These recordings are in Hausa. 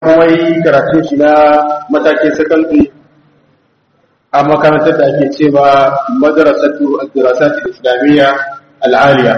kuma yi karatun shi na matakin sakandare a makarantar da ake cewa madarasatu al-dirasat al-islamiyya al-aliya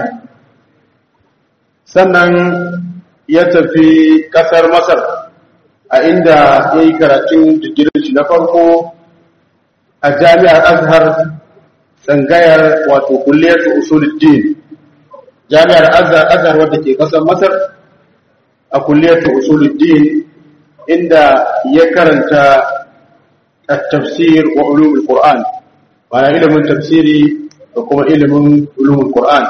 sannan ya tafi kasar masar a inda ya yi karatun digirin shi na farko a jami'ar azhar tsangayar wato kulliyar usuluddin jami'ar azhar wadda ke kasar masar a kulliyar usuluddin inda ya karanta التفسير وعلوم القرآن وأنا علم التفسير وكما علم علوم القرآن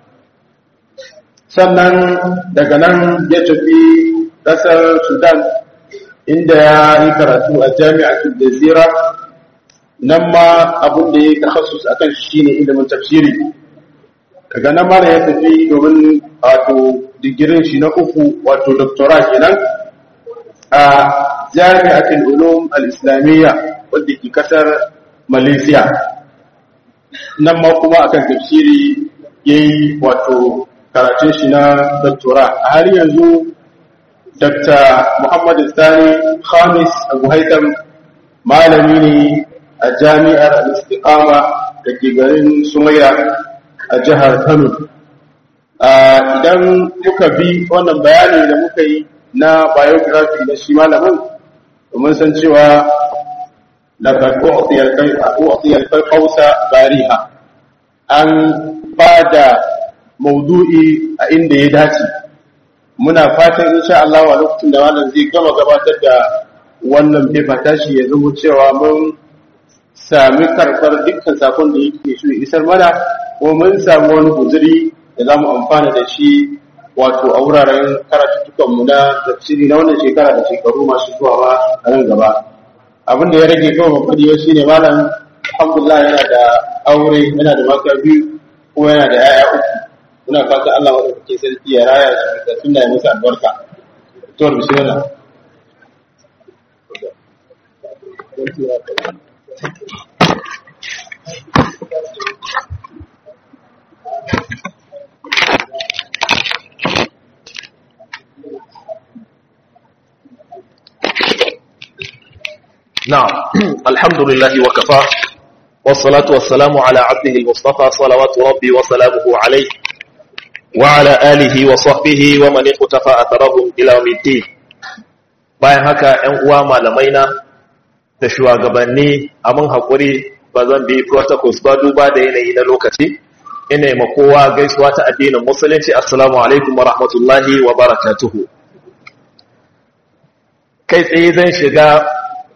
sannan daga nan ya tafi ƙasar sudan inda ya yi karatu a jami'atul jazira nan ma abin da ya takhasus akan shi ne ilimin tafsiri daga nan ma ya tafi domin wato digirin shi na uku wato doctora kenan a jami'atul ulum al-islamiyya wadda ke kasar malaysia nan ma kuma akan tafsiri yayi wato karatun shi na doctora a har yanzu dr muhammad sani khamis abu haitam malami ne a jami'ar al-istiqama da ke garin sumaya a jihar kano idan muka bi wannan bayani da muka yi na biography na shi malamin domin san cewa laqad u'tiya al-qawsa bariha an bada maudu'i a inda ya dace muna fatan insha Allah a lokacin da wannan zai gama gabatar da wannan paper tashi ya zama cewa mun sami karɓar dukkan sakon da yake so isar mana ko mun samu wani guzuri da za mu amfana da shi wato a wuraren karatuttukanmu na tafsiri na wannan shekara da shekaru masu zuwa ba a nan gaba abin da ya rage kawai mafadi shi ne malam alhamdulillah yana da aure yana da mata biyu ko yana da yaya uku muna fata Allah wanda kake sarki ya raya shi da sunna ya musu albarka to bismillah نعم الحمد لله وكفى والصلاة والسلام على عبده المصطفى صلوات ربي وسلامه عليه وعلى آله وصحبه ومن اقتفى أثرهم إلى يوم الدين bayan haka ‘yan uwa malamai na da shugabanni a mun haƙuri ba zan bi protocols ba duba da yanayi na lokaci ina yi kowa gaisuwa ta addinin musulunci assalamu alaikum wa rahmatullahi wa barakatuhu kai tsaye zan shiga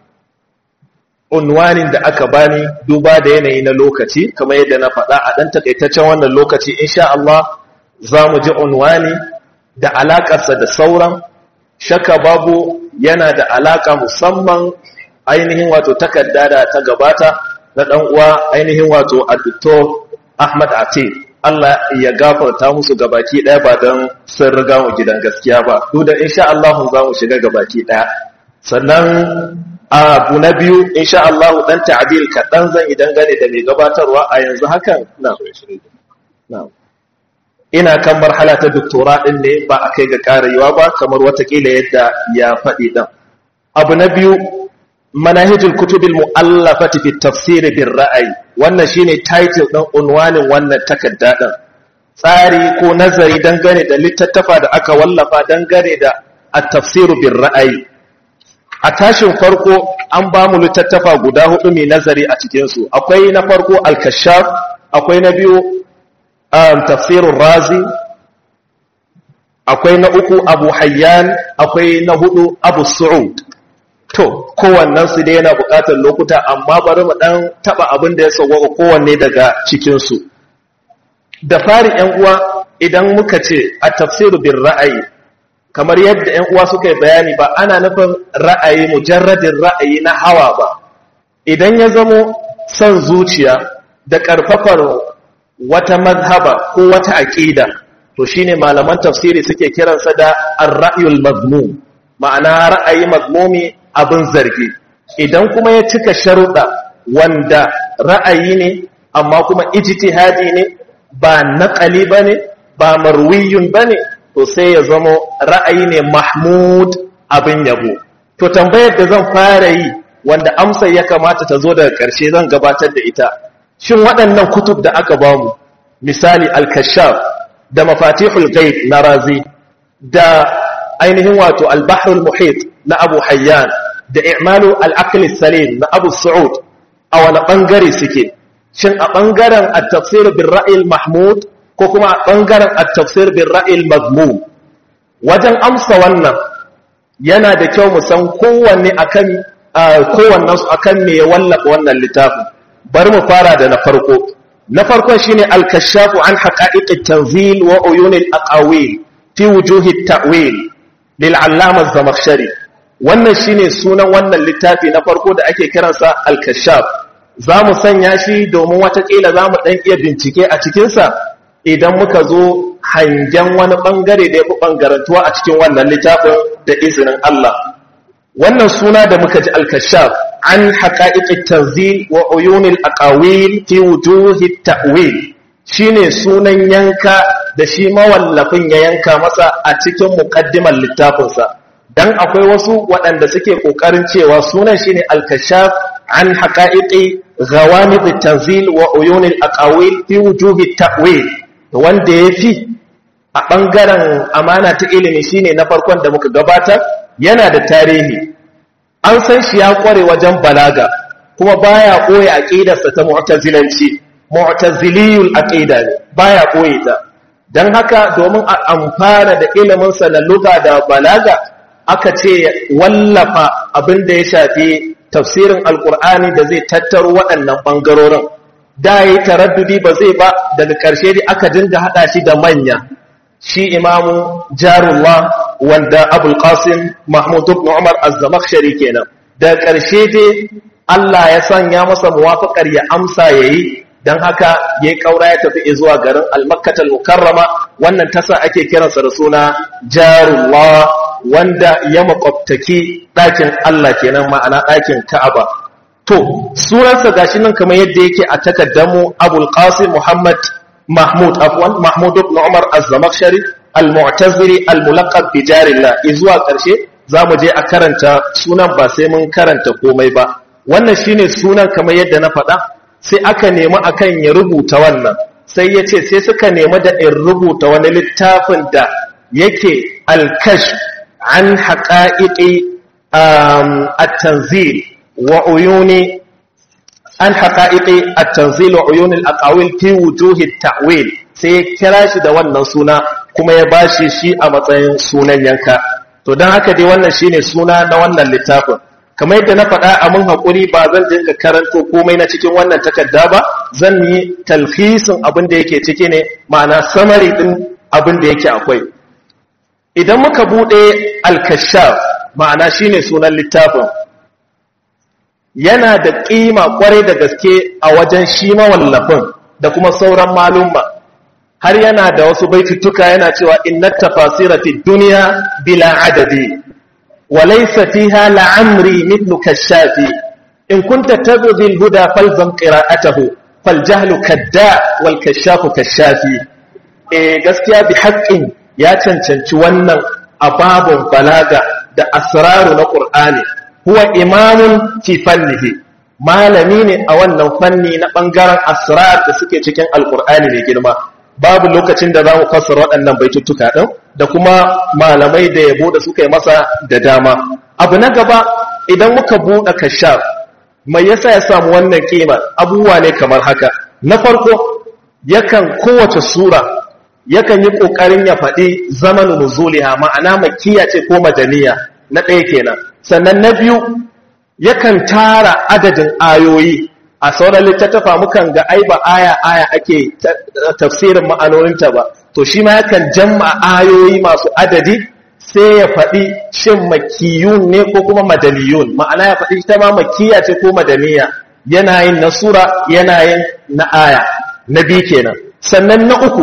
unwanin da aka bani duba da yanayi na lokaci kamar yadda na faɗa a ɗan takaitaccen wannan lokaci insha Allah za mu ji unwani da alaƙarsa da sauran shaka babu yana da alaƙa musamman ainihin wato takarda da ta gabata na ɗan uwa ainihin wato addoktor Ahmad Ate Allah ya gafarta musu gabaki ɗaya ba don sun riga mu gidan gaskiya ba duk da insha Allah za mu shiga gabaki ɗaya sannan abu na biyu insha Allah dan ta'dil kaɗan zan idan gane da mai gabatarwa a yanzu hakan na ina kan marhala ta doktora din ne ba a kai ga karewa ba kamar watakila yadda ya faɗi ɗan abu na biyu manahijul kutubil mu'allafati fi tafsir bil ra'ayi wannan shine title ɗin unwanin wannan takarda ɗin tsari ko nazari dangane da littattafa da aka wallafa dangane da at-tafsir bil ra'ayi a tashin farko an ba mu littattafa guda hudu mai nazari a cikinsu akwai na farko al-kashaf akwai na biyu tafsirun razi akwai na uku abu hayyan akwai na hudu abu su'ud to kowannen su dai yana bukatar lokuta amma bari mu dan taba abin da ya sauwaka kowanne daga cikinsu da fari yan uwa idan muka ce a tafsiru bin ra'ayi kamar yadda ‘yan uwa suka yi bayani ba ana nufin ra'ayi mujarradin ra'ayi na hawa ba idan ya zamo son zuciya da ƙarfafar wata mazhaba ko wata aƙida to shine malaman tafsiri suke kiransa da ar-ra'yul mazmum ma'ana ra'ayi mazmumi abin zargi idan kuma ya cika sharuɗa wanda ra'ayi ne amma kuma ijtihadi ne ba naqali bane ba marwiyun bane to sai ya zamo ra'ayi ne mahmud abin yabo to tambayar da zan fara yi wanda amsar ya kamata ta zo daga ƙarshe zan gabatar da ita shin waɗannan kutub da aka bamu misali al-kashaf da mafatihul ghaib na razi da ainihin wato al-bahrul muhit na abu hayyan da i'malu al-aql salim na abu su'ud a wani bangare suke shin a bangaren at-tafsir bil ra'y mahmud ko kuma a bangaren at-tafsir bil ra'y mazmum wajen amsa wannan yana da kyau mu san kowanne akan kowannen su akan me ya wallafa wannan littafin bari mu fara da na farko na farko shine al-kashafu an haqa'iq at-tanzil wa uyun al-aqawil fi wujuh at-ta'wil lil 'allama az-zamakhshari wannan shine sunan wannan littafi na farko da ake kiransa al-kashaf zamu sanya shi domin watakila zamu dan iya bincike a cikin sa idan muka zo hangen wani bangare da yafi bangarantuwa a cikin wannan littafin da izinin Allah wannan suna da muka ji al-kashaf an haqa'iq at-tanzil wa uyun al-aqawil fi wujuh at-ta'wil shine sunan yanka da shi mawallafin ya yanka masa a cikin muqaddimar littafinsa dan akwai wasu waɗanda suke ƙoƙarin cewa sunan shine al-kashaf an haqa'iqi ghawamid at-tanzil wa uyun al-aqawil fi wujuh at-ta'wil wanda yafi a bangaren amana ta ilimi shine na farkon da muka gabatar yana da tarihi an san shi ya kware wajen balaga kuma baya koyi aqidarsa ta mu'tazilanci mu'taziliyul aqida ne baya koyi ta dan haka domin a amfana da ilimin sa na lugha da balaga aka ce wallafa abin da ya shafi tafsirin alkur'ani da zai tattaro waɗannan ɓangarorin da ya yi taraddudi ba zai ba daga ƙarshe dai aka dinga haɗa shi da manya shi imamu jarullah wanda abul qasim mahmud ibn umar az-zamakhshari kenan da ƙarshe dai Allah ya sanya masa muwafaqar ya amsa yayi dan haka yayi kaura ya tafi zuwa garin al-makkah al-mukarrama wannan tasa ake kiransa da suna jarullah wanda ya makwabtaki ɗakin Allah kenan ma'ana ɗakin Ka'aba to sunansa gashi nan kamar yadda yake a takaddamu Abul Qasim Muhammad Mahmud afwan Mahmud ibn Umar Az-Zamakhshari Al-Mu'tazili Al-Mulaqab bi Jarillah zuwa ƙarshe zamu je a karanta sunan ba sai mun karanta komai ba wannan shine sunan kamar yadda na faɗa sai aka nemi akan ya rubuta wannan sai ya ce sai suka nemi da in rubuta wani littafin da yake al-kashf عن حقائق التنزيل وعيون عن حقائق التنزيل وعيون الأقاويل في وجوه التأويل sai kira shi da wannan suna kuma ya bashi shi a matsayin sunan yanka to don haka dai wannan shine suna na wannan littafin kamar yadda na faɗa a mun haƙuri ba zan dinga karanto komai na cikin wannan takarda ba zan yi talhisin abin da yake ciki ne ma'ana samari ɗin abin da yake akwai idan muka bude al-kashaf ma'ana shine sunan littafin yana da kima kwarai da gaske a wajen shi mawallafin da kuma sauran malumma har yana da wasu baitutuka yana cewa innat tafasira fi dunya bila adadi wa laysa fiha la'amri mithlu kashafi in kunta tabghi al-huda falzam qira'atahu faljahlu kadda wal kashafu kashafi eh gaskiya bi haqqin ya cancanci wannan ababun balaga da asraru na Qur'ani huwa imamun fi fannihi malami ne a wannan fanni na bangaren asrar da suke cikin alqur'ani mai girma babu lokacin da zamu fassara waɗannan baituttuka din da kuma malamai da yabo da suka yi masa da dama abu na gaba idan muka buɗe kashaf mai yasa ya samu wannan kima abubuwa ne kamar haka na farko yakan kowace sura yakan yi ƙoƙarin ya faɗi zamanin nuzuliha ma'ana makiya ce ko madaniya na ɗaya kenan sannan na biyu yakan tara adadin ayoyi a sauran littattafa mukan ga ai ba aya aya ake tafsirin ma'anoninta ba to shi ma yakan jamma ayoyi masu adadi sai ya faɗi shin makiyun ne ko kuma madaniyun ma'ana ya faɗi ta ma makiya ce ko madaniya yana yin na sura yana yin na aya na biyu kenan sannan na uku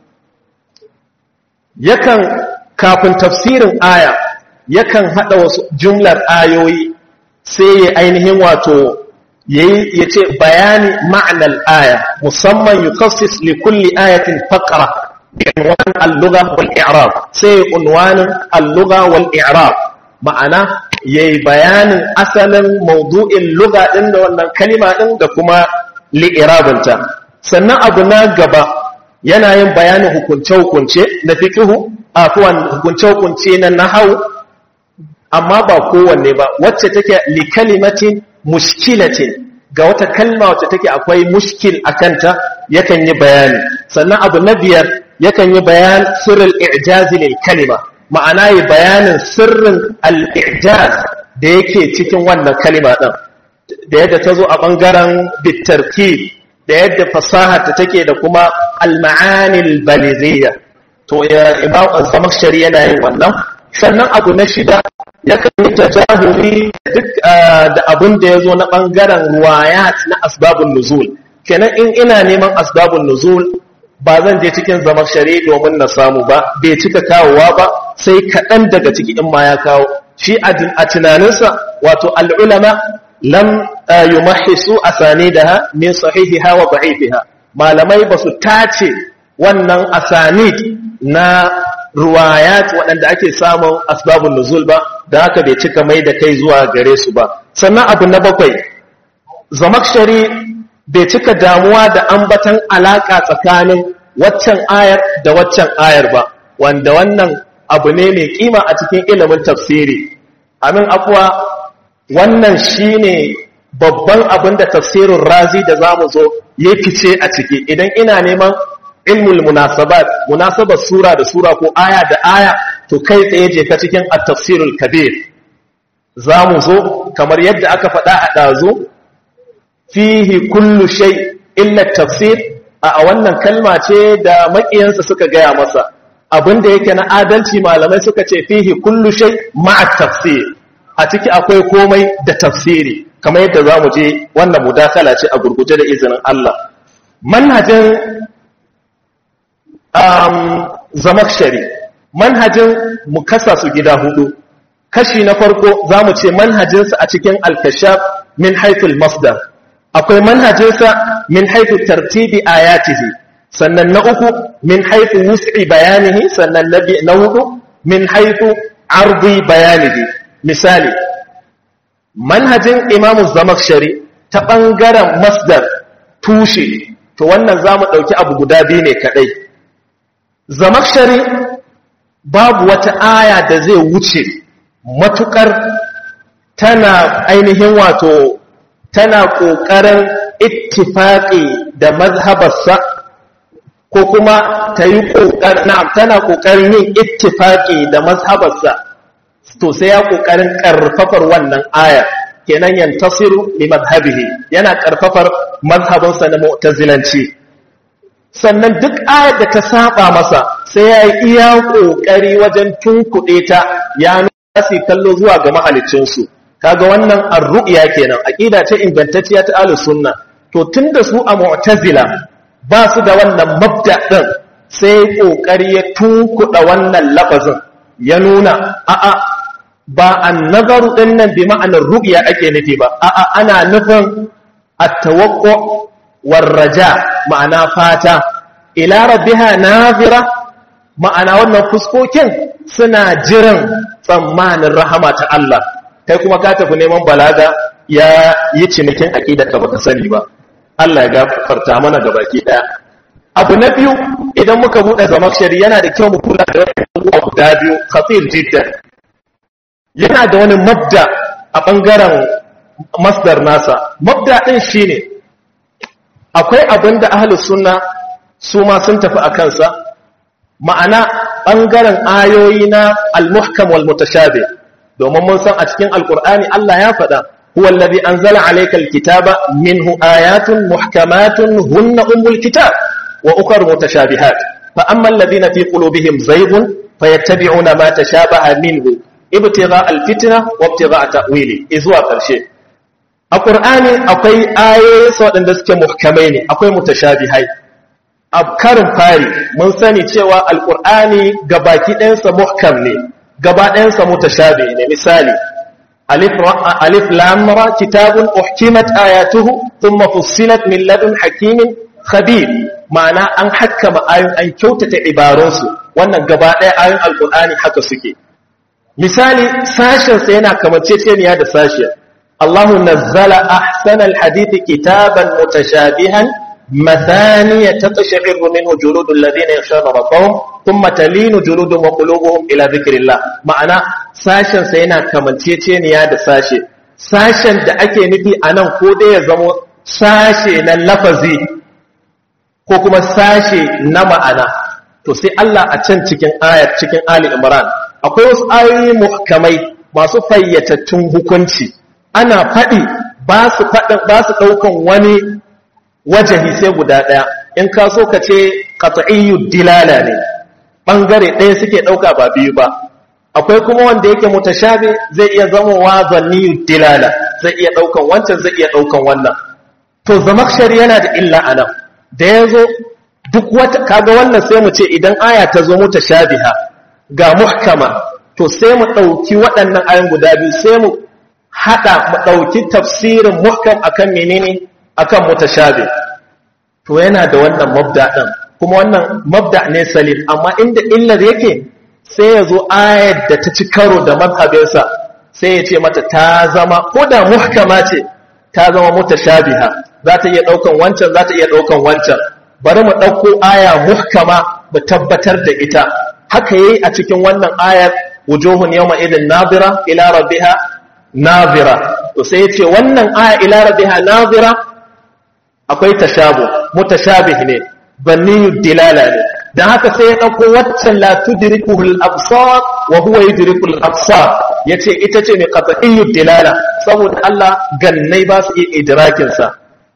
yakan kafin tafsirin aya yakan hada wasu jumlar ayoyi sai ya ainihin wato yayi yace bayani ma'anar aya musamman yukassis li kulli ayatin faqra unwan al-lugha wal i'rab sai unwanin al-lugha wal i'rab ma'ana yayi bayanin asalin maudu'in lugha din da wannan kalima din da kuma li'irabinta sannan abu na gaba yana yin bayanin hukunce-hukunce na fiqhu afwan hukunce-hukunce na nahwu amma ba kowanne ba wacce take li kalimatin mushkilatin ga wata kalma wacce take akwai mushkil akanta yakan yi bayani sannan abu na biyar yakan yi bayan sirrul i'jazi lil kalima ma'ana yi bayanin sirrin al-i'jaz da yake cikin wannan kalima din da yadda ta zo a bangaren bitarki da yadda fasaha ta take da kuma al-ma'ani al-baliziyya to ya imam az-zamakhshari yana yin wannan sannan abu na shida yakan yi tajahuri duk da abin da ya zo na ɓangaren ruwayat na asbabun nuzul kenan in ina neman asbabun nuzul ba zan je cikin zamar shari domin na samu ba bai cika kawowa ba sai kaɗan daga ciki in ma ya kawo shi a tunaninsa wato al'ulama lam yi mahisu a sane da ha min sahihiha wa ba'ifiha malamai ba su tace wannan asanid na ruwayat waɗanda ake samun asbabun nuzul ba da haka bai cika mai da kai zuwa gare su ba sannan abu na bakwai zamakshari bai cika damuwa da ambatan alaka tsakanin waccan ayar da waccan ayar ba wanda wannan abu ne mai kima a cikin ilimin tafsiri amin afuwa wannan shine babban abin da tafsirin razi da zamu zo ya fice a ciki idan ina neman ilmul munasabat munasabar sura da sura ko aya da aya to kai tsaye je ka cikin at-tafsirul kabir zamu zo kamar yadda aka faɗa a dazo fihi kullu shay illa tafsir a wannan kalma ce da makiyansa suka gaya masa abinda yake na adalci malamai suka ce fihi kullu shay ma'a tafsir a ciki akwai komai da tafsiri kamar yadda zamu je wannan mudakala ce a gurguje da izinin Allah manhajin um, zamakshari manhajin mu kasa su gida hudu kashi na farko za mu ce manhajinsa a cikin alkashaf min haithul masdar akwai manhajinsa min haithu tartibi ayatihi sannan na uku min haithu wus'i bayanihi sannan na hudu min haithu ardi bayanihi misali manhajin imamu zamakshari ta ɓangaren masdar tushe to wannan za mu ɗauki abu guda biyu ne kaɗai zamakshari babu wata aya da zai wuce matukar tana ainihin wato tana ƙoƙarin ittifaƙi da mazhabarsa ko kuma ta yi ƙoƙarin tana ƙoƙarin yin ittifaƙi da mazhabarsa to sai ya ƙoƙarin ƙarfafar wannan aya kenan yantasiru li madhhabihi yana ƙarfafar mazhabinsa na mu'tazilanci sannan duk ayar da ta saba masa sai ya yi iya ƙoƙari wajen tunkuɗe ta ya nuna su kallo zuwa ga mahalicinsu kaga wannan arru'ya kenan aqida ce ingantacciya ta ahlus sunna to tunda su a mu'tazila ba su da wannan mabda din sai ƙoƙari ya tunkuɗa wannan lafazin ya nuna a'a ba annazaru din nan bi ma'anar ru'ya ake nufi ba a'a ana nufin at-tawaqqu war-raja ma'ana fata ila rabbiha nazira ma'ana wannan fuskokin suna jiran tsammanin rahama ta Allah kai kuma ka tafi neman balaga ya yi cinikin aqida ka baka sani ba Allah ya gafarta mana da baki daya abu na biyu idan muka bude zamakshari yana da kyau mu kula da wannan guda biyu khatir jiddan yana da wani mabda a bangaren masdar nasa mabda din shine akwai abin da ahalus sunna su ma sun tafi a kansa ma'ana ɓangaren ayoyi na al-muhkam wal mutashabi domin mun san a cikin alkur'ani Allah ya faɗa huwa allazi anzala alayka al-kitaba minhu ayatun muhkamatun hunna ummul kitab wa ukhra mutashabihat fa amma alladhina fi qulubihim zayghun fayattabi'una ma tashabaha minhu ibtigha al-fitna wa ibtigha ta'wili izuwa karshe a ƙur'ani akwai ayoyi waɗanda suke muhkamai ne akwai mutashabihai a karin fari mun sani cewa alƙur'ani gabaki ɗayansa muhkam ne gaba ɗayansa mutashabi ne misali alif lamra kitabun uhkimat ayatuhu thumma fussilat min ladun hakimin khabir ma'ana an hakkama ayoyin an kyautata ibarunsu wannan gaba ɗaya ayoyin alƙur'ani haka suke misali sashensa yana kamanceceniya da sashen Allahu nazzala ahsanal hadithi kitaban mutashabihan مثانية تقشعر منه جلود الذين يخشون ربهم ثم تلين جلودهم وقلوبهم إلى ذكر الله معنى ساشن سينا كمن تيتينيا دا ساشي ساشن دا أكي نبي أنا كودي يزمو ساشي نلفزي ko kuma sashe na ma'ana to sai Allah a can cikin ayar cikin Ali Imran akwai wasu ayoyi muhkamai masu fayyatattun hukunci ana faɗi ba su faɗin ba su ɗaukan wani wajahi sai guda ɗaya in ka so ka ce qat'iyyu dilala ne bangare ɗaya suke ɗauka ba biyu ba akwai kuma wanda yake mutashabi zai iya zama wa zanniyu dilala zai iya ɗaukan wancan zai iya ɗaukan wannan to zamakshari yana da illa anan da yazo duk wata kaga wannan sai mu ce idan aya ta zo mutashabiha ga muhkama to sai mu ɗauki waɗannan ayan guda biyu sai mu haɗa mu ɗauki tafsirin muhkam akan menene akan mutashabi to yana da wannan mabda din kuma wannan mabda ne salim amma inda illar yake sai ya zo ayar da ta ci karo da mazhabinsa sai ya ce mata ta zama ko da muhkama ce ta zama mutashabiha za ta iya daukan wancan za ta iya daukan wancan bari mu dauko aya muhkama mu tabbatar da ita haka yayi a cikin wannan ayar wujuhun yawma idin nadira ila rabbiha nadira to sai ya ce wannan aya ila rabbiha nadira akwai tashabu mutashabih ne banniyu dilala ne dan haka sai ya dauko waccan la tudrikuhul absar wa huwa yudrikul absar yace ita ce mai qat'iyyu dilala saboda Allah gannai ba su iya idrakin sa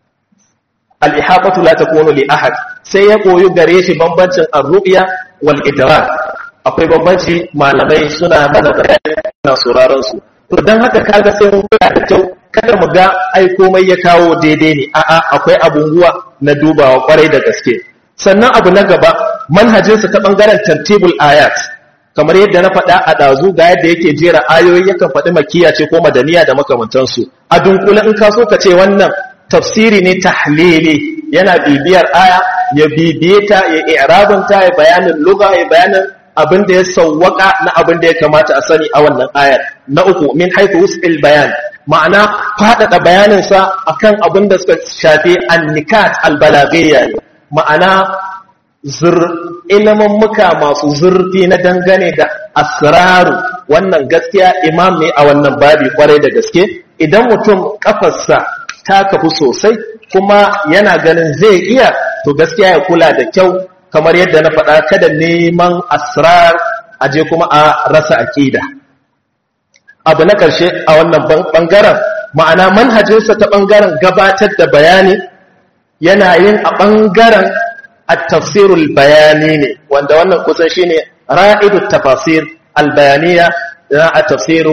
al ihaqatu la takunu li ahad sai ya koyu gare shi bambancin ar-ru'ya wal idrak akwai bambanci malamai suna mana bayani na sauraron su to dan haka kaga sai mun kula da kyau kada mu ga ai komai ya kawo daidai ne a'a akwai abubuwa na dubawa kwarai da gaske sannan abu na gaba manhajinsa ta bangaren tartibul ayat kamar yadda na faɗa a ɗazu ga yadda yake jera ayoyi yakan faɗi makiya ce ko madaniya da makamantansu a dunkule in ka so ka ce wannan tafsiri ne tahlili yana bibiyar aya ya bibiye ta ya i'rabin ta ya bayanin lugha ya bayanin abin da ya sawwaka na abin da ya kamata a sani a wannan ayar na uku min haythu wus'il bayan ma'ana faɗaɗa bayaninsa akan abin da suka shafi annikat albalagiyya ne ma'ana ilimin muka masu zurfi na dangane da asraru wannan gaskiya imam ne a wannan babi kwarai da gaske idan mutum kafarsa ta kafu sosai kuma yana ganin zai iya to gaskiya ya kula da kyau kamar yadda na faɗa kada neman asrar aje kuma a rasa aƙida abu na ƙarshe a wannan ɓangaren ma'ana manhajinsa ta ɓangaren gabatar da bayani yana yin a ɓangaren at-tafsirul bayani ne wanda wannan kusan shine ra'idu tafasir al-bayaniya na at-tafsiru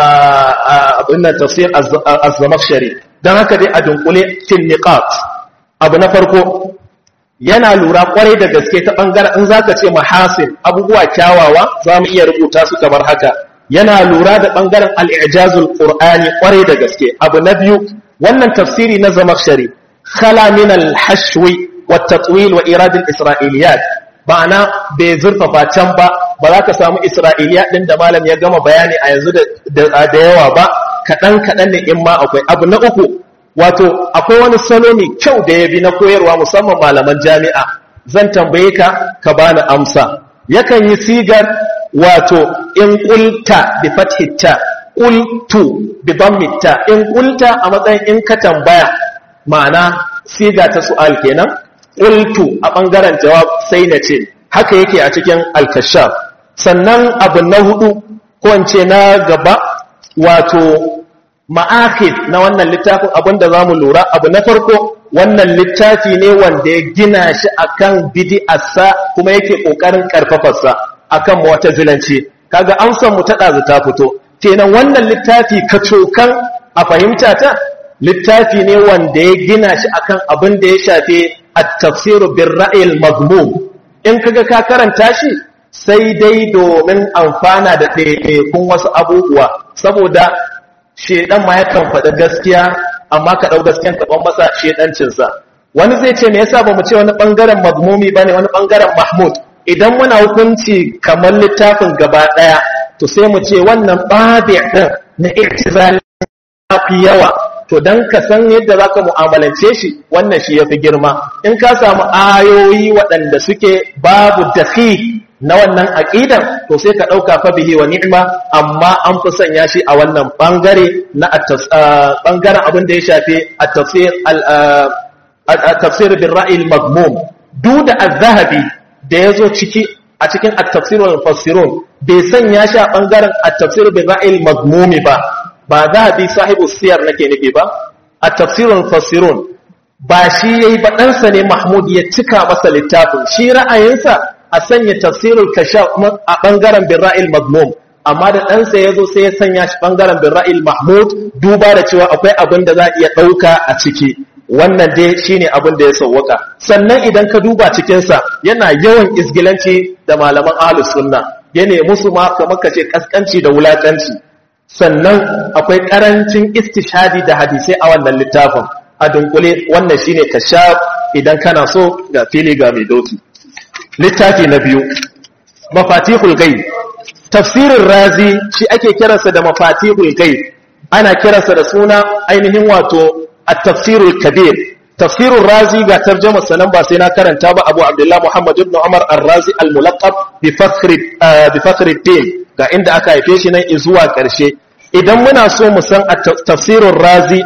abin tafsir az-zamakhshari dan haka dai a dunkule fil niqat abu na farko yana lura kwarai da gaske ta ɓangaren in zaka ce mahasin abubuwa kyawawa za mu iya rubuta su kamar haka yana lura da ɓangaren al'ijazul ƙur'ani ƙwarai da gaske abu na biyu wannan tafsiri na zamakshari khala min al-hashwi wa tatwil wa iradin isra'iliyat ma'ana bai zurfafa can ba ba za ka samu isra'iliya ɗin da malam ya gama bayani a yanzu da yawa ba kaɗan kaɗan ne in ma akwai abu na uku wato akwai wani salo mai kyau da ya bi na koyarwa musamman malaman jami'a zan tambaye ka ka bani amsa yakan yi sigar wato in kulta bi fathita qultu bi dammita in kulta a matsayin in ka tambaya ma'ana siga ta su'al kenan qultu a bangaren jawab sai na ce haka yake a cikin al-kashaf sannan abu na hudu ko ce na gaba wato ma'akid na wannan littafin abinda zamu lura abu na farko wannan littafi ne wanda ya gina shi akan bid'arsa kuma yake kokarin karfafarsa akan mu'tazilanci kaga amsar mu ta dazu ta fito kenan wannan littafi kacokan a fahimta ta littafi ne wanda ya gina shi akan abin da ya shafe at-tafsir bir ra'il mazmum in kaga ka karanta shi sai dai domin amfana da ɗaiɗaikun wasu abubuwa saboda shedan ma yakan faɗi gaskiya amma ka ɗau gaskiyan ka ban masa shedancinsa wani zai ce me yasa ba mu ce wani ɓangaren mazmumi ba ne wani ɓangaren mahmud idan muna hukunci kamar littafin gaba ɗaya to sai mu ce wannan babi din na i'tizal fi yawa to dan ka san yadda zaka mu'amalance shi wannan shi yafi girma in ka samu ayoyi waɗanda suke babu dafi na wannan aqidan to sai ka dauka fa bihi wa ni'ma amma an fi sanya shi a wannan bangare na bangaren abin da ya shafi at-tafsir at-tafsir bil ra'i al-madmum duk da az-zahabi da yazo ciki a cikin at-tafsir wal mufassirun bai sanya shi a bangaren at-tafsir bil ra'i al-madmum ba ba zahabi sahibu siyar nake nufi ba at-tafsir wal mufassirun ba shi yayi ba ɗansa ne mahmud ya cika masa littafin shi ra'ayinsa a sanya tafsirul kashaf a bangaren birra'il mazmum amma da ɗansa ya zo sai ya sanya shi bangaren birra'il mahmud duba da cewa akwai abin da za a iya ɗauka a ciki wannan dai shine abin da ya sauwaka sannan idan ka duba cikinsa yana yawan isgilanci da malaman ahlus sunna ya ne musu ma kamar ka ce kaskanci da wulakanci sannan akwai karancin istishadi da hadisai a wannan littafin a dunkule wannan shine kashaf idan kana so ga fili ga mai doki littafi na biyu mafatihul ghaib tafsirin razi shi ake kiransa da mafatihul ghaib ana kiransa da suna ainihin wato at-tafsirul kabir tafsirul razi ga tarjuma sanan ba sai na karanta ba Abu Abdullah Muhammad ibn Umar ar-Razi al-mulaqab bi fakhri bi fakhri din ga inda aka haife shi nan zuwa karshe idan muna so mu san tafsirul razi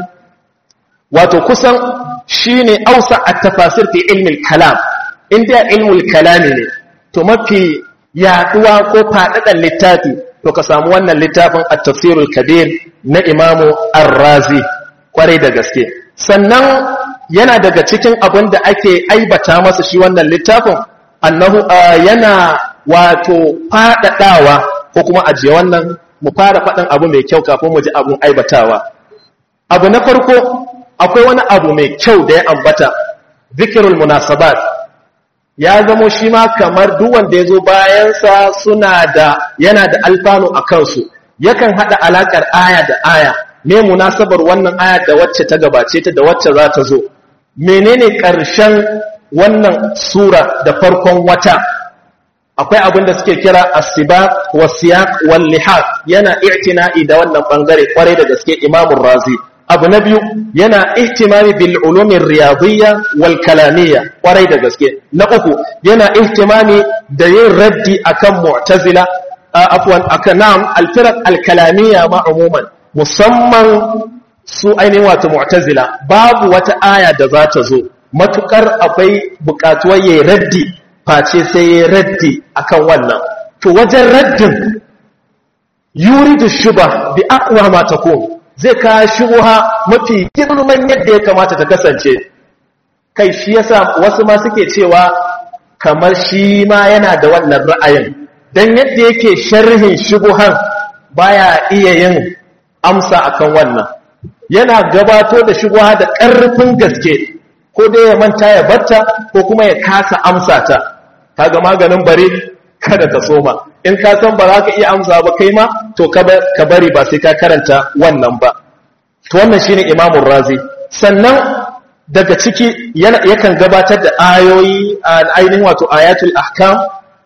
wato kusan shine ausa at-tafasir fi ilmi al-kalam inda ilmul kalami ne to mafi yaduwa ko faɗaɗan littafi to ka samu wannan littafin at-tafsirul kabir na imamu ar-razi kwarai da gaske sannan yana daga cikin abin da ake aibata masa shi wannan littafin annahu yana wato faɗaɗawa ko kuma ajiye wannan mu fara faɗin abu mai kyau kafin mu ji abun aibatawa abu na farko akwai wani abu mai kyau da ya ambata zikirul munasabat ya zamo shi ma kamar duk wanda ya zo bayansa suna da yana da alfanu a kansu yakan haɗa alaƙar aya da aya me munasabar wannan aya da wacce ta gabace ta da wacce za ta zo menene ƙarshen wannan sura da farkon wata akwai abin da suke kira asiba wa siyaq wal lihaq yana i'tina'i da wannan bangare kwarai da gaske imamur razi abu na biyu yana ihtimami bil ulumin riyadiyya wal kalamiyya kwarai da gaske na uku yana ihtimami da yin raddi akan mu'tazila afwan akan nam al firaq al kalamiyya ma umuman musamman su ainihin wato mu'tazila babu wata aya da za ta zo matukar akwai bukatuwar yayi raddi face sai yayi raddi akan wannan to wajen raddin yuridu shubha bi aqwa ma takun zai kawo shubuha mafi girman yadda ya kamata ta kasance kai shi yasa wasu ma suke cewa kamar shi ma yana da wannan ra'ayin dan yadda yake sharhin shubuhan baya iya yin amsa akan wannan yana gabato da shubuha da ƙarfin gaske ko dai ya manta ya batta ko kuma ya kasa amsa ta kaga maganin bare kada ka soma in ka san ba za ka iya amsa ba kai ma to ka bari ba sai ka karanta wannan ba to wannan shine imamun razi sannan daga ciki yakan gabatar da ayoyi ainihin wato ayatul ahkam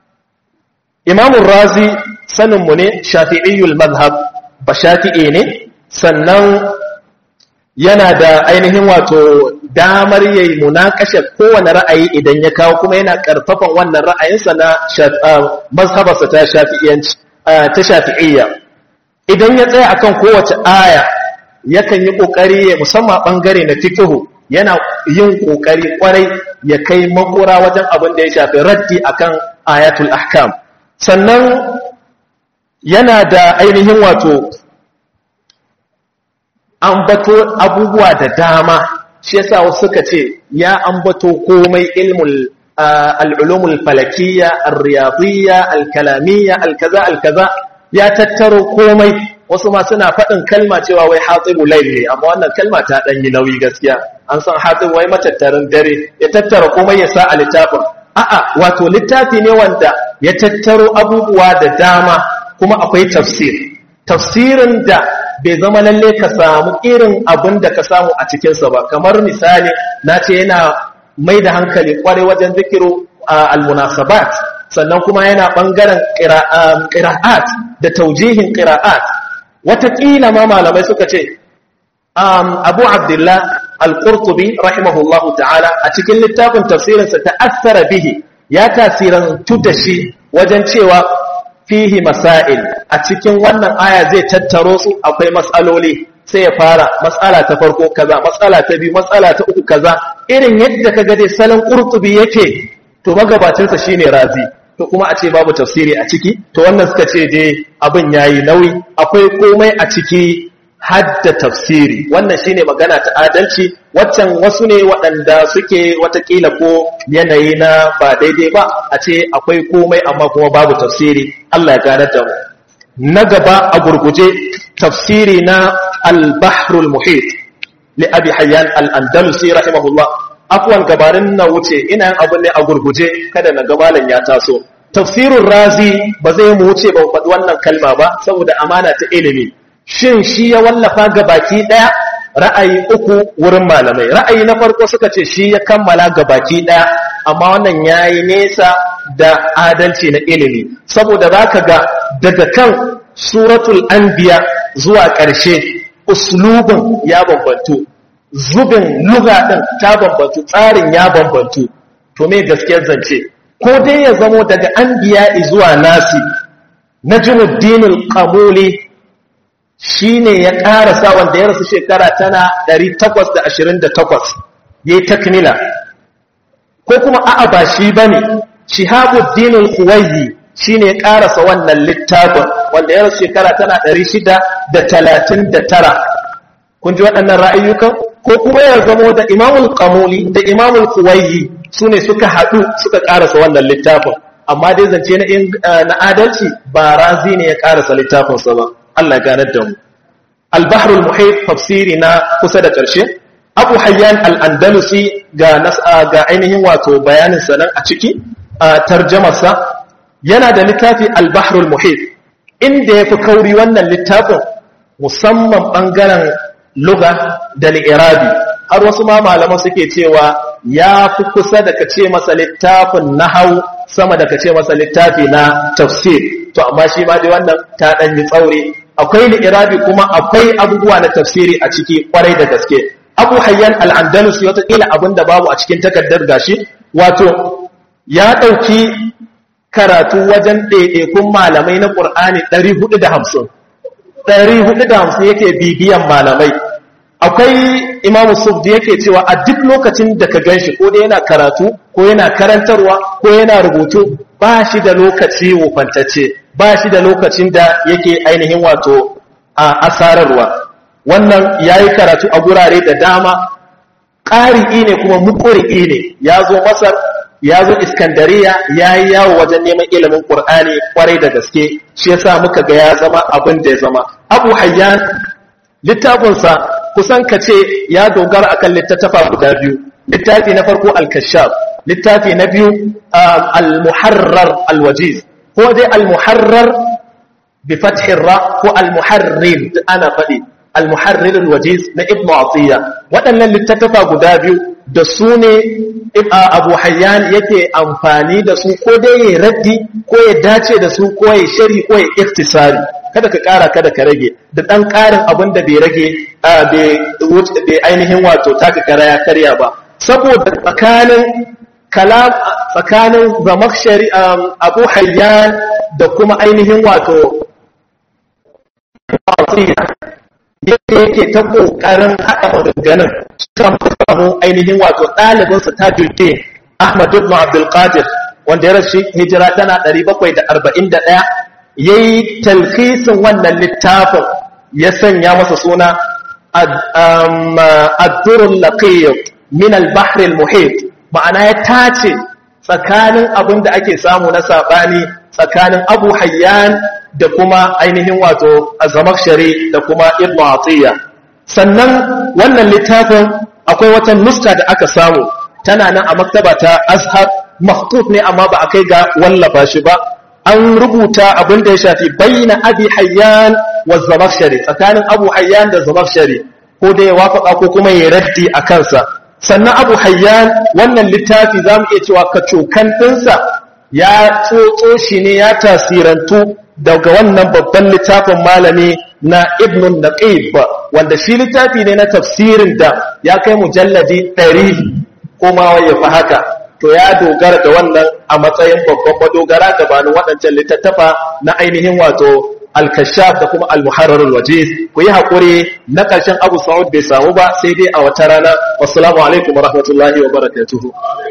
imamun razi saninmu ne shafi'iyyul mazhab ba shafi'i ne sannan yana da ainihin wato damar yayi munakashar kowane ra'ayi idan ya kawo kuma yana karfafan wannan ra'ayinsa na mazhabarsa ta shafi'iyanci ta shafi'iyya idan ya tsaya akan kowace aya yakan yi kokari ya musamman bangare na fiqhu yana yin kokari kwarai ya kai makura wajen abin da ya shafi raddi akan ayatul ahkam sannan yana da ainihin wato ambato abubuwa da dama shi yasa wasu suka ce ya ambato komai ilmul al'ulumul falakiyya ar-riyadiyya al-kalamiyya al-kaza al-kaza ya tattaro komai wasu ma suna faɗin kalma cewa wai hatsibu layl ne amma wannan kalma ta dan yi nauyi gaskiya an san hatsibu wai matattarin dare ya tattara komai ya sa a littafin a'a wato littafi ne wanda ya tattaro abubuwa da dama kuma akwai tafsir tafsirin da bai zama lalle ka samu irin abin da ka samu a cikinsa ba kamar misali na ce yana mai da hankali kwarai wajen zikiru al-munasabat sannan kuma yana ɓangaren ƙira'at da taujihin ƙira'at wataƙila ma malamai suka ce abu abdullah al-qurtubi rahimahullahu ta'ala a cikin littafin tafsirinsa ta'assara bihi ya tasirantu da shi wajen cewa fihi masail a cikin wannan aya zai tattaro su akwai matsaloli sai ya fara matsala ta farko kaza matsala ta biyu matsala ta uku kaza irin yadda kaga dai salon qurtubi yake to magabacinsa shine razi to kuma a ce babu tafsiri a ciki to wannan suka ce dai abin yayi nauyi akwai komai a ciki hadda tafsiri wannan shine magana ta adalci waccan wasu ne waɗanda suke watakila ko yanayi na ba daidai ba a ce akwai komai amma kuma babu tafsiri Allah ya gane da mu na gaba a gurguje tafsiri na al-bahrul muhit li abi hayyan al-andalusi rahimahullah afwan gabarin na wuce ina yin abin ne a gurguje kada na gabalan ya taso tafsirun razi ba zai mu wuce ba faɗi wannan kalma ba saboda amana ta ilimi shin shi ya wallafa ga baki ɗaya ra'ayi uku wurin malamai ra'ayi na farko suka ce shi ya kammala ga baki ɗaya amma wannan ya yi nesa da adalci na ilimi saboda za ka ga daga kan suratul anbiya zuwa ƙarshe uslubin ya bambantu zubin luga ɗin ta bambantu tsarin ya bambantu to me gaskiyar zance ko dai ya zamo daga anbiya zuwa nasi najmuddinul qamuli shi ne ya ƙarasa wanda ya rasu shekara tana 828 ya yi takmila ko kuma a'a ba shi ba ne shihabuddinul kuwayi shi ne ya ƙarasa wannan littafin wanda ya rasu shekara tana 639 kun ji waɗannan ra'ayyukan ko kuma ya zamo da imamul kamuli da imamul kuwayi su ne suka haɗu suka ƙarasa wannan littafin amma dai zance na adalci ba razi ne ya ƙarasa littafinsa ba Allah ganar da mu al-bahrul muhit tafsiri na kusa da ƙarshe abu hayyan al-andalusi ga nas'a ga ainihin wato bayanin sa nan a ciki a tarjamarsa yana da littafi al-bahrul muhit inda yafi kauri wannan littafin musamman bangaren lugha da li'irabi har wasu ma malaman suke cewa ya fi kusa da kace masa littafin nahau sama da kace masa littafi na tafsir to amma shi ma dai wannan ta dan yi tsauri akwai li'irabi kuma akwai abubuwa na tafsiri a ciki kwarai da gaske abu hayyan al'andalusi watakila abin da babu a cikin takardar gashi wato ya ɗauki karatu wajen ɗaiɗaikun malamai na ƙur'ani 450 450 yake bibiyan malamai akwai imamu sufdi yake cewa a duk lokacin da ka ganshi ko da yana karatu ko yana karantarwa ko yana rubutu ba shi da lokaci wufantacce ba shi da lokacin da yake ainihin wato a asararwa wannan ya yi karatu a gurare da dama ƙari'i ne kuma mukuri'i ne ya zo masar ya zo iskandariya ya yi yawo wajen neman ilimin ƙur'ani kwarai da gaske shi yasa muka ga ya zama abin da ya zama abu hayyan littafinsa kusan ka ce ya dogara akan littattafa guda biyu littafi na farko al-kashaf littafi na biyu al-muharrar al-wajiz ko dai al-muharrar bi fathir ra ko al-muharrir ana faɗi al-muharrir al-wajiz na ibnu atiya waɗannan littattafa guda biyu da su ne abu hayyan yake amfani da su ko dai ya raddi ko ya dace da su ko ya shari ko ya iktisari kada ka ƙara kada ka rage da ɗan ƙarin abin da bai rage bai ainihin wato taka kara ya karya ba saboda tsakanin kalam tsakanin zamak abu hayyan da kuma ainihin wato yadda yake ta ƙoƙarin haɗa maganganun kan samu ainihin wato ɗalibinsa ta jirgin ahmad ibn abdulkadir wanda ya rashi hijira tana 741 ya yi talhisin wannan littafin ya sanya masa suna addurul laqiyyu min al-bahr al-muhit ma'ana ya tace tsakanin abin da ake samu na sabani tsakanin Abu Hayyan da kuma ainihin wato Az-Zamakhshari da kuma Ibn Atiyya sannan wannan littafin akwai wata nuska da aka samu tana nan a maktaba ta Azhar makhtut ne amma ba a kai ga wallafa shi ba an rubuta abin da ya shafi bayyana abi hayyan wa zamakhshari tsakanin abu hayyan da zamakhshari ko da ya wafaka ko kuma ya raddi a kansa sannan abu hayyan wannan littafi zamu iya cewa kacokan dinsa ya tsotso shi ne ya tasirantu daga wannan babban littafin malami na ibn naqib wanda shi littafi ne na tafsirin da ya kai mujalladi 100 kuma ya fi haka to ya dogara da wannan a matsayin babban madogara gabanin waɗancan littattafa na ainihin wato al-kashaf da kuma al-muharrar al-wajiz ku yi hakuri na ƙarshen Abu Sa'ud bai samu ba sai dai a wata rana wassalamu alaikum wa rahmatullahi wa barakatuh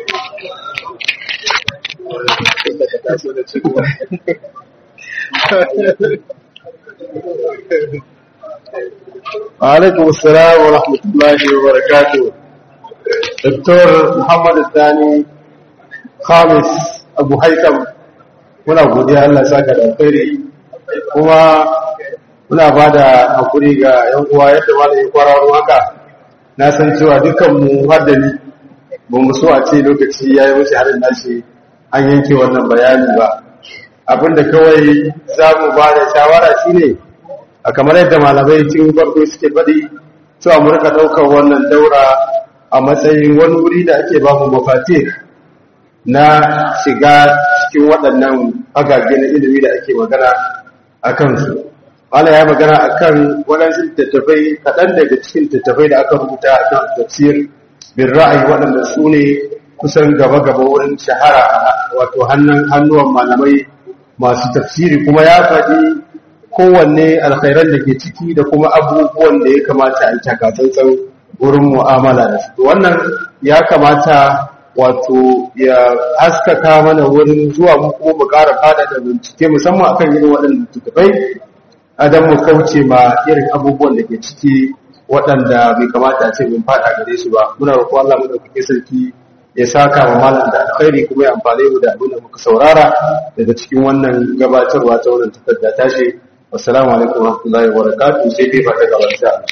alaikum assalam wa rahmatullahi wa barakatuh Dr. Muhammad Sani Khamis Abu Haitham muna godiya Allah saka da alkhairi kuma muna ba da hakuri ga yan uwa yadda malamin kwararo haka na san cewa dukkan mu har da ni ba mu so a ce lokaci yayi wuce harin nashi an yanke wannan bayani ba abinda kawai za mu ba da shawara shine a kamar yadda malamai cikin farko suke faɗi cewa mu rika ɗaukar wannan daura a matsayin wani wuri da ake ba mu mafatih na shiga cikin waɗannan agage na ilimi da ake magana a kansu. Wala ya magana a kan waɗansu tattafai kaɗan daga cikin tattafai da aka rubuta a kan tafsir bin ra'ayi waɗanda su ne kusan gaba-gaba wurin shahara wato hannuwan malamai masu tafsiri kuma ya faɗi kowanne alkhairan da ke ciki da kuma abubuwan da ya kamata a yi takatsantsan wurin mu'amala da su. Wannan ya kamata wato ya haskaka mana wurin zuwa mu kuma mu ƙara fada da bincike musamman akan irin waɗanda tutubai adam mu kauce ma irin abubuwan da ke ciki waɗanda bai kamata a ce mun fada gare su ba muna roƙo Allah mu dauke sarki ya saka wa malam da alkhairi kuma ya amfane mu da abin da muka saurara daga cikin wannan gabatarwa ta wannan takarda tashi assalamu alaikum warahmatullahi wabarakatuh sai dai ba ta gaba insha Allah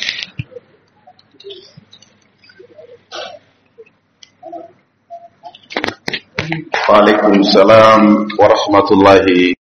وعليكم السلام ورحمة الله